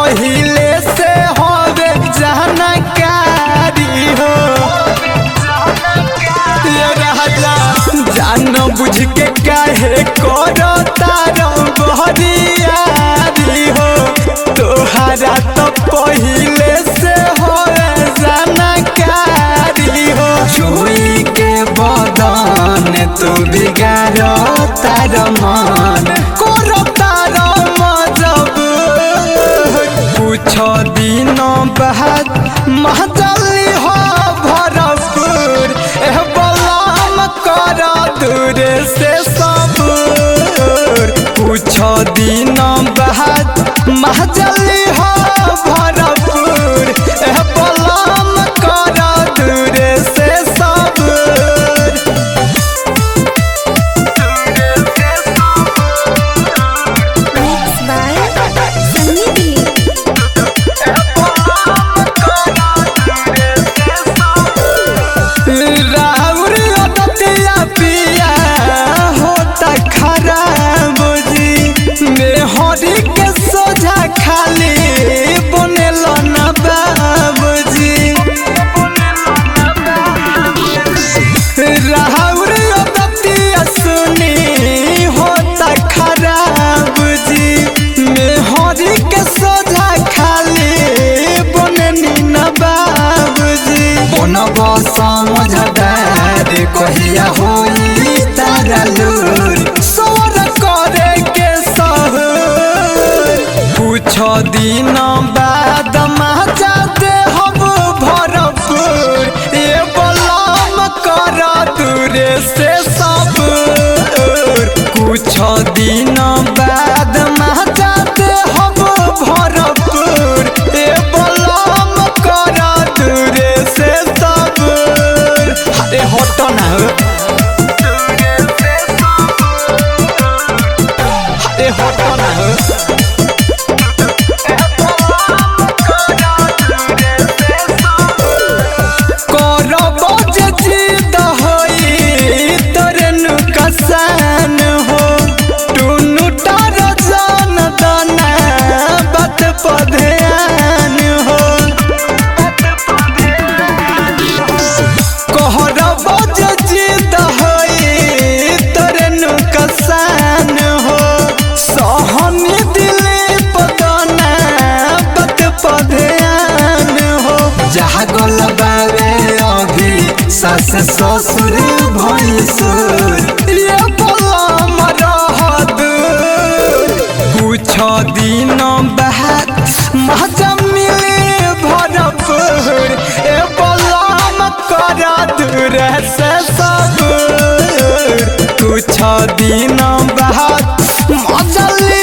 पहिले से होवे जानकारी हो ये राजा जान बुझ के काहे करो तारो बहरियारी हो तोहरा तो पहिले से होवे जानकारी हो छुई के बदन तू बिगाड़ो तार मन करो तार मजब कुछ दिन बाद महजली हो भरपूर एह बलाम कर दूर से सब कुछ दिन बाद महजली हो भरपूर एह बलाम कर दूर से सब Mixed by Sunny Dilip. राउर अदतिया पिया होता खराब जी मेहरी के सोझा खाली बनेल न बाबूजी राउर अदतिया सुनी होता खराब जी मेहरी के सोझा खाली बनेनी न बाबूजी बनब समझदार कहिया होई तारा लूर सोर करे के सहूर कुछ दिन बाद मजा दे हम भरपूर ये बलम कर दूरे से सब कुछ दिन बाद मजा दे हम भरपूर ये बलम कर दूरे से सब अरे हटो ना हो अरे हटो ना हो करब जे जिद होई तोरे नुकसान हो टुनु टार जान दना बात पधयान हो कहरब जे जिद होई तोरे नुकसान हो सहनी दिले पदना बात पधयान हो जहाँ गल बावे अभी सास ससुर भैंसुर ये बलम रहत कुछ दिन बाद मजा मिले भरपूर ए बलम कर दूर से सब कुछ दिन बाद मजा ले